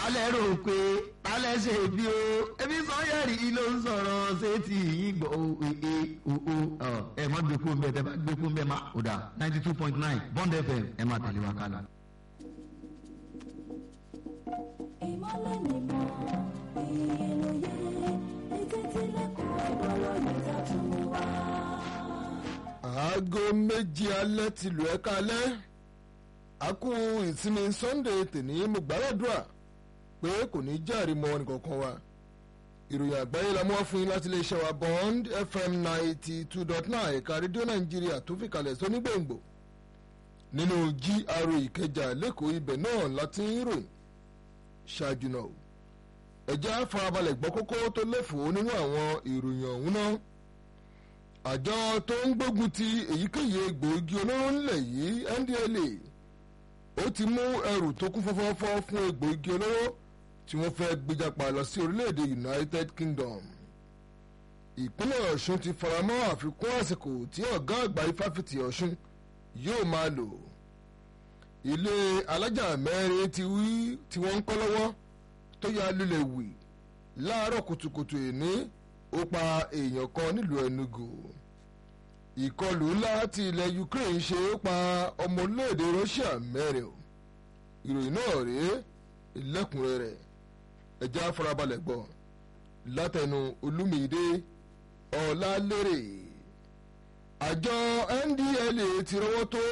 tálẹ̀ rò pé tálẹ̀ ṣe bí o ebi sọ́yẹ̀rì ló ń sọ̀rọ̀ ṣé ti yín gbọ́ o ee o o ẹ má gbé kún bẹ́ẹ̀ tẹ́ bá gbé kún bẹ́ẹ̀ má o dà ninety two point nine bond fm ẹ má tẹ̀lé wa kálá. ìmọ̀lẹ̀ nìkan ìyẹlòyè ètí tilẹ̀kùn ìgbọ́rọ̀ yìí tàtún wá. aago méjì alẹ́ ti lù ẹ́ kalẹ́ a kú ìsinmi sunday tèní mo gbàdúrà pé kò ní járe mọ́ nìkankan wa ìròyìn àgbáyé la mú wá fún yín láti iléeṣẹ́ wa bond fm ninety two dot nine ẹ̀ka rédíò nàìjíríà tó fi kalẹ̀ sónígbòǹgbò nínú gra ìkẹjà lẹ́kọ̀ọ́ ibẹ̀ náà láti ń ròyìn ṣáájú náà o ẹ̀já farabalẹ̀ gbọ́ kókó tó lẹ́fọ̀ọ́ nínú àwọn ìròyìn ọ̀hún náà àjọ tó ń gbógun ti èyíkéyìí egbòogi olóró ńlẹ̀ yìí ndla ó ti mú ẹrù tó kún fọ́fọ́fọ́ fún egbòogi olóró tí wọ́n fẹ́ gbéjàpá lọ sí orílẹ̀-èdè united kingdom ìpínlẹ̀ ọ̀ṣun ti faramọ́ àfikún àsìkò tí ọ̀gá àgbà ifáfitì ọ̀ṣun yóò máa lò ilé alájà mẹ́rin ti wí tí wọ́n ń kọ́ lọ́wọ́ tó ya lulẹ̀ wì láàárọ̀ kùtùkùtù ìní ó pa èèyàn kan nílùú enugu ìkọlù ńlá tí ilẹ̀ ukraine ṣe ó pa ọmọ orílẹ̀-èdè russia mẹ́rin o ìròyìn náà rèé lẹ́kùnrẹ́rẹ́ ẹja farabalẹ̀ gbọ́ látẹnu olúmídé ọ̀làlérè àjọ ndla ti rọwọ́ tó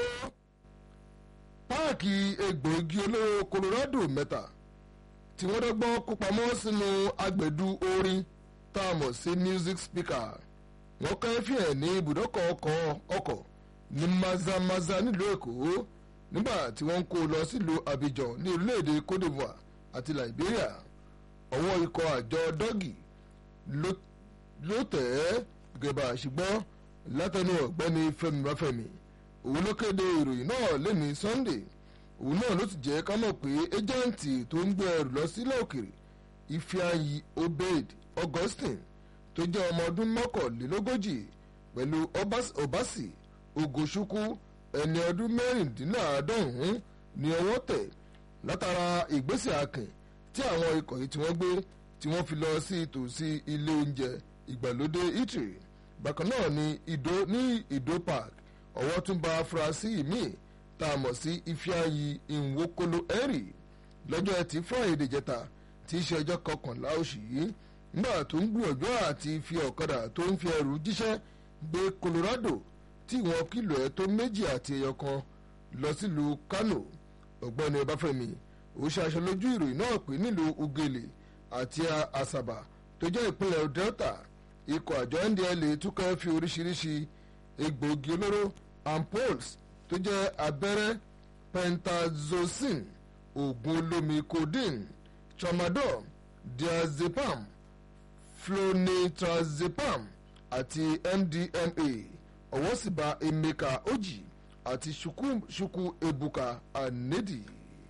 páàkì egbòogi olóró colorado mẹ́ta tí wọ́n dọ́gbọ́n kó pamọ́ sínú agbẹ̀dú orin tá a mọ̀ sí music speaker wọ́n kẹ́ fi hàn ní ibùdókọ̀ ọkọ̀ ọkọ̀ ní mazamaza nílùú èkó nígbà tí wọ́n ń kó lọ sílùú abidjan ní orílẹ̀-èdè cote divoire àti liberia ọwọ́ ikọ̀ àjọ dọ́gì ló tẹ̀ ẹ́ gẹ̀bà ṣùgbọ́n látẹnu ọ̀gbẹ́ni fẹmi báfẹmi òun ló kéde ìròyìn náà lẹ́ni sunday òun náà ló ti jẹ́ ká mọ̀ pé ẹ́jẹ̀ǹtì tó ń gbé ẹrù lọ sílẹ̀ òkèrè ifeanyi obed augustine tó jẹ́ ọmọ ọdún mọ́kànlélógójì pẹ̀lú obasi ogoṣukwu ẹni ọdún mẹ́rìndínláàádọ́rùn-ún ní ọwọ́ tẹ̀ látara ìgbésẹ̀ akìn tí àwọn ikọ̀ yìí tí wọ́n gbé tí wọ́n fi lọ sí ìtòsí ilé oúnjẹ ìgbàlódé eatery bákan náà ní ìdó ní ìdó park ọwọ́ tún bá afurasí míì tá a mọ̀ sí ifeanyi nwokolo henry lọ́jọ́ ẹtì friday jẹta tí í ṣe ọjọ́ kọkànlá oṣù yìí nígbà tó ń gbìyànjú àti fi ọ̀kadà tó ń fi ẹrù jíṣẹ́ gbé colorado tí wọ́n kìlò ẹ̀ tó méjì àti ẹyọ kan lọ sílùú kano ọ̀gbọ́ni ọbáfẹ́mi ó ṣaṣọ lójú ìròyìn náà pé nílùú ugele àti asaba tó jẹ́ ìpínlẹ̀ delta ikọ̀ àjọ ndla túkọ̀ fi oríṣiríṣi egbòogi olóró ampoles tó jẹ́ abẹ́rẹ́ pentazocin oògùn olómi codeine tramadol diazepam flonitrazepam àti mdma ọwọ́ sì bá emeka oji àti ṣukwu ebuka anedi.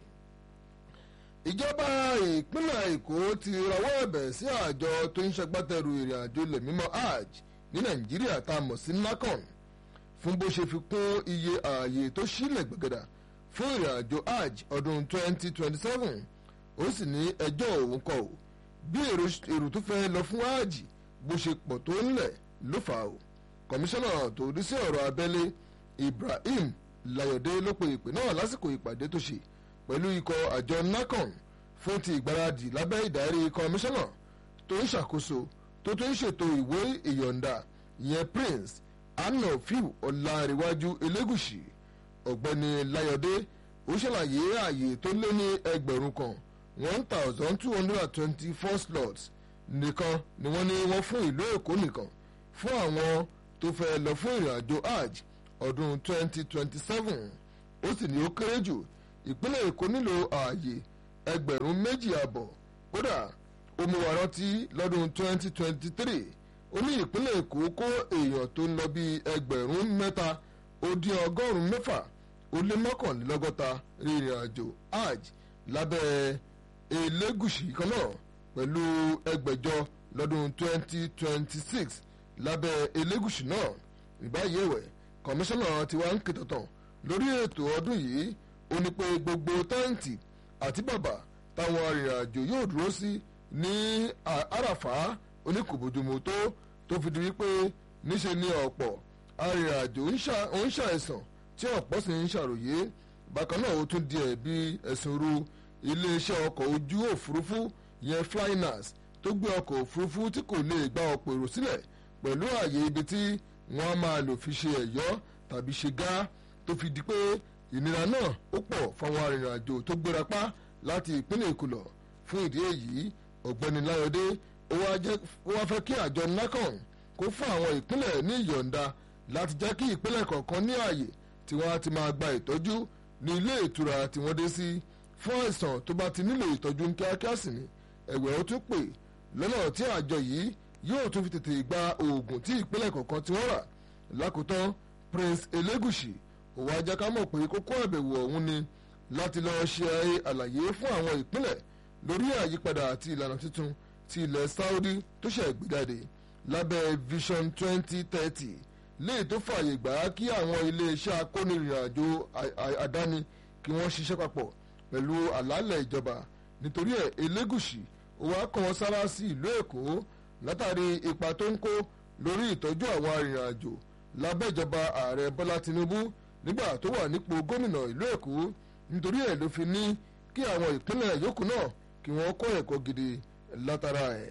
ìjọba ìpínlẹ̀ èkó ti rawọ́ ẹ̀bẹ̀ sí àjọ tó ń ṣagbátẹrù ìrìn àjò ilẹ̀ mímọ́ hajj ní nàìjíríà tá a mọ̀ sí nacon fún bó ṣe fi kún iye ààyè tó sílẹ̀ gbẹ̀gẹ̀dà fún ìrìn àjò hajj ọdún 2027 ó sì ní ẹjọ́ òun kọ́ ò bí èrò tó fẹ́ lọ fún hajj bó ṣe pọ̀ tó ńlẹ̀ ló fà ó kọmíṣánná tó rí sí ọ̀rọ̀ abẹ́lé ibrahim layọ̀dé ló pe ìpè náà lásìkò ìpàdé tó ṣe pẹ̀lú ikọ̀ àjọ nacon fún ti ìgbáradì lábẹ́ ìdarí kọmíṣánná tó ń ṣàkóso tó tó ń ṣètò ìwé ìyọ̀ǹda ìyẹn prince anafiu ọ̀làríwájú elégùsì ọ̀gbẹ́ni layọ̀dé ó ṣàlàyé ààyè tó lé ní ẹgbẹ̀rún kan one thousand two hundred and twenty four slots nìkan ni wọ́n ní wọ́n fún ìlú èkó nìkan fún àwọn tó fẹ́ lọ fún ìrìn àjò hajj ọdún twenty twenty seven ó sì ní ó kéré jù ìpínlẹ̀ èkó nílò ààyè ẹgbẹ̀rún méjì àbọ̀ kódà ó mú wa rántí lọ́dún twenty twenty three ó ní ìpínlẹ̀ èkó kó èèyàn tó ń lọ bí ẹgbẹ̀rún mẹ́ta ó dín ọgọ́rùn-ún mẹ́fà ó lé mọ́kànlélọ́gọ́ta rìnrìn àjò hajj lábẹ́ elégùsì kan náà pẹ̀lú ẹgbẹ̀jọ lọ́dún 2026 lábẹ́ elégùsì náà ìbáyé ẹ̀wẹ̀ kọmíṣánná ti wá ń kìtọ̀tàn lórí ètò ọdún yìí ó ní pé gbogbo tẹ́ǹtì àti bàbà táwọn arìnrìnàjò yóò dúró sí ní àràfà oníkòbójúmu tó tó fi di wípé níṣe ni ọ̀pọ̀ arìnrìnàjò ń ṣàìsàn tí ọ̀pọ̀ sì ń ṣàròyé bákan náà ó tún di ẹ̀bi ẹ̀sùn ru iléeṣẹ́ ọkọ̀ ojú òfurufú yẹn flynas tó gbé ọkọ̀ òfurufú tí kò lè gba ọ̀pọ̀ èrò sílẹ̀ pẹ̀lú ààyè ibi tí wọ́n á máa lò fi ṣe ẹ̀yọ́ tàbí ṣe gá tó fi di pé ìnira náà ó pọ̀ fáwọn arìnrìnàjò tó gbéra pa láti ìpínlẹ̀ èkó lọ fún ìdí èyí ọ̀gbẹ́ni láyọ̀dé ó wá fẹ́ kí àjọ nacon kó fún àwọn ìpínlẹ̀ ní ìyọ̀ǹda láti jẹ́ kí ìpínlẹ̀ kọ̀ọ̀kan ní ààyè tí wọ́n á ti máa gba ìtọ́jú ní ilé ìtura tí wọ́n dé sí fún àìsàn tó bá ti nílò ìtọ́jú ní kíákíá sí ni ẹ̀wẹ̀ ó tún pè lọ́nà tí àjọ yìí yóò tún fi tètè gba oògùn tí ìpínlẹ̀ kọ̀ọ̀kan tí wọ́n rà lákòótán prince elegushi òwò ajá ká mọ̀ pé kókó àbẹ̀wò ọ̀hún ni láti lọ́ọ́ ṣe àlàyé fún àwọn ìpínlẹ̀ lórí àyípadà àti ìlànà tuntun ti ilẹ̀ saudi tó ṣẹ̀ gbéjáde lábẹ́ vision twenty thirty léè tó fààyè gbà á kí àwọn iléeṣẹ́ akónirìnàjò àdáni kí wọ́n ṣiṣẹ́ papọ̀ pẹ̀lú àlàálẹ̀ ìjọba nítorí ẹ̀ elégùsì òwò akọ̀wọ́n sára sí ìlú èkó látàrí ipa tó ń kó lórí ìtọ́jú àwọn arìnrìnàjò lábẹ́ ìjọba ààrẹ bọ́lá tinubu nígbà tó wà nípò gómìnà ìlú èkó nítorí ẹ̀ ló fi ní kí àwọn ìpínlẹ̀ yòókù náà kí wọ́n kọ́ ẹ̀kọ́ gidi látara ẹ̀.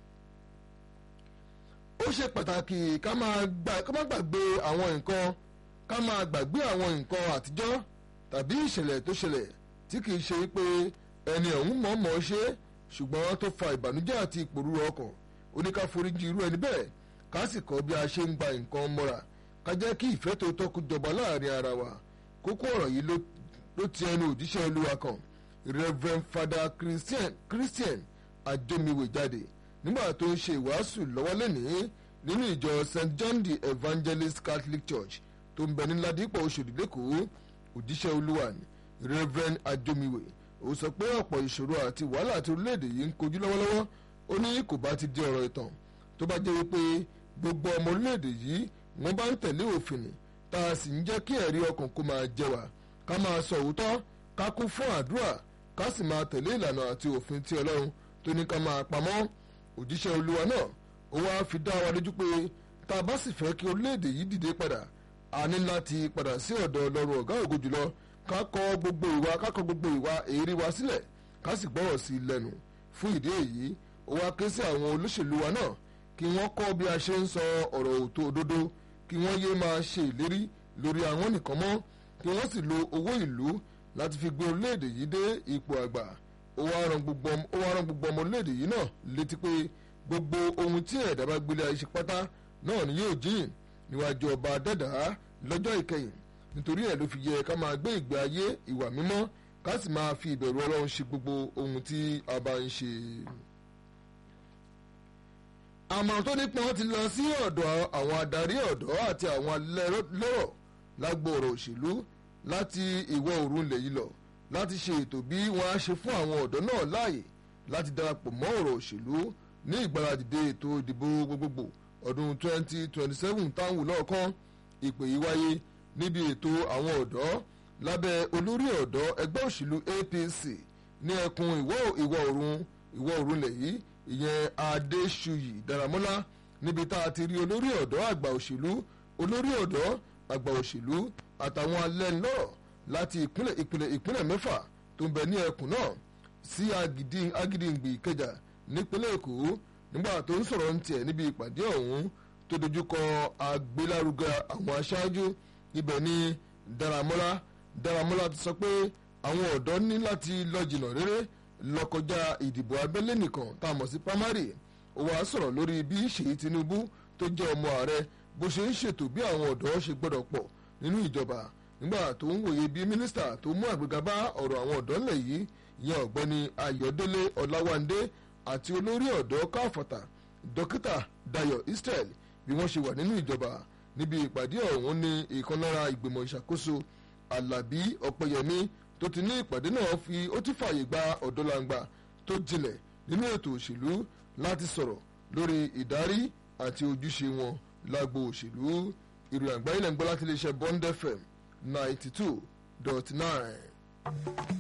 ó ṣe pàtàkì ká máa gbàgbé àwọn nǹkan ká máa gbàgbé àwọn nǹkan àtijọ́ tàbí ìṣẹ̀lẹ̀ tó ṣẹlẹ̀ tí kìí ṣe pé ẹni ọ̀hún mọ̀ọ́mọ̀ ṣe ṣùgbọ́n tó fa ìbànújẹ́ àti ìpòrúru ọkàn oníkàforíjì irú ẹni bẹ́ẹ̀ ká sì kọ́ bí a ṣe ń gba nǹkan mọ́ra ká jẹ́ kí ìfẹ́ tó tọ́kù jọba láàrin ara wa kókó ọ̀rọ̀ yìí ló ti ẹnu òjíṣẹ́ olúwa kan reverend father christian christian ajomiwe jáde nígbà tó ń ṣe ìwàásù lọ́wọ́ lẹ́nìí nínú ìjọ st john the evangelist catholic church tó ń bẹ ní ládìpọ̀ oṣòdì lẹ́kọ̀ọ́ òjíṣẹ́ olúwa ni reverend ajomiwe ó sọ pé ọ̀pọ̀ ìṣòro àti wàhálà tí orílẹ̀-èdè yìí ń kojú lọ́wọ́lọ́wọ́ ó ní kò bá ti di ọ̀rọ̀ ìtàn tó bá jẹ́ wípé gbogbo ọmọ orílẹ̀-èdè yìí wọ́n bá ń tẹ̀lé òfin ni tá a sì ń jẹ́ kí ẹ̀rí ọkàn kó máa jẹ wá ká máa sọ òótọ́ ká kún fún àdúrà ká sì máa tẹ̀lé ìlànà àti òfin tí ọlọ́run tó ní ká máa pamọ́ òjíṣẹ́ olúwa náà ó wá fi dá wa lójú pé tá a bá sì fẹ́ kí orílẹ̀-èdè yìí dìde padà a ní láti padà sí ọ̀dọ̀ ọlọ́run ọ̀gá ògo jùlọ ká kọ gbogbo ìwà ká kọ gbogbo ìwà èrí wa sílẹ̀ ká sì gbọ́rọ̀ sí i lẹ́nu fún ìdí èyí ó wá ké sí àwọn olóṣèlú wa náà kí wọ́n kọ́ bí a ṣe ń sọ ọ̀rọ̀ òótọ́ òdodo kí wọ́n yé máa ṣe ìlérí lórí àwọn nìkan mọ́ kí wọ́n sì lo owó ìlú láti fi gbé orílẹ̀-èdè yìí dé ipò àgbà ó wá ran gbogbo ọmọ orílẹ̀-èdè yìí náà létí pé gbogbo ohun tí ẹ̀dá bá gbélé ayé ṣe pátá náà ni yóò jíyìn níwájú ọba dẹ́dàá lọ́jọ́ ìkẹyìn nítorí ẹ̀ ló fi yẹ ká máa gbé ìgbé ayé ìwà mímọ́ ká sì máa fi ìbẹ̀rù ọlọ́run ṣe gbogbo ohun tí a bá ń ṣe. àmọ̀ràn tó nípọn ti lọ sí ọ̀dọ̀ àwọn adarí ọ̀dọ́ àti àwọn lẹ́rọ̀ lágbo ọ̀rọ̀ òṣèlú láti ìwọ̀ oòrùn ilẹ̀ yìí lọ láti ṣe ètò bí wọ́n á ṣe fún àwọn ọ̀dọ́ náà láàyè láti darapọ̀ mọ́ ọ̀rọ̀ òṣèlú ní ìgbáradìde ètò ìdìbò gbogbogbò ọdún 2027 táwọn lọ́ọ̀kan ìpè yìí wáyé níbi ètò àwọn ọ̀dọ́ lábẹ́ olórí ọ̀dọ́ ẹgbẹ́ òṣèlú APC ní ẹkùn ìwọ̀ ìwọ̀ oòrùn ìwọ̀ oòrùn ilẹ̀ yìí ìyẹn Adéṣuyì Dáramọ́lá níbi tá a ti rí olórí ọ̀dọ́ àgbà òṣèlú olórí ọ̀dọ́ àgbà òṣèlú àtàwọn alẹ́nulọ́rọ̀ láti ìpínlẹ̀ ìpínlẹ̀ ìpínlẹ̀ mẹ́fà tó ń bẹ ní ẹkùn náà sí Agídìngbì Ìkẹjà nípínlẹ̀ Èkó nígbà tó ń sọ̀rọ̀ ń tiẹ̀ níbi ìpàdé ọ̀hún tó dojúkọ agbélárugẹ àwọn aṣáájú ibẹ̀ ní Dáramọ́lá Dáramọ́lá ti sọ pé àwọn ọ̀dọ́ ní láti lọ jìnnà réré lọ kọjá ìdìbò abẹ́lé nìkan tá a mọ̀ sí primary ó wàá sọ̀rọ̀ lórí bí Ṣèyí Tinubu tó jẹ́ ọmọ ààrẹ bó ṣe ń ṣètò bí àwọn ọ̀dọ́ ṣe gbọ́dọ̀ pọ̀ nínú ìjọba nígbà tó ń wòye bí mínísítà tó mú àgbéga bá ọ̀rọ̀ àwọn ọ̀dọ́ ńlẹ̀ yìí ìyẹn ọ̀gbẹ́ni Ayọ̀délé Ọláwándé àti olórí ọ̀dọ́ káfọ̀tà dókítà Dayọ̀ Israel bí wọ́n ṣe wà nínú ìjọba níbi ìpàdé ọ̀hún ní ìkan lára ìgbìmọ̀ ìṣàkóso Alábí Ọ̀pẹyẹmí tó ti ní ìpàdé náà fi ó ti fààyè gba ọ̀dọ́langba tó jinlẹ̀ nínú ètò òṣèlú láti sọ̀rọ̀ lórí ìdarí àti ojúṣe wọn lágbo òṣèlú ìròyìn àgbáyé lẹ́ńgbọ́n láti iléeṣẹ́ Bond FM ninety two dot nine.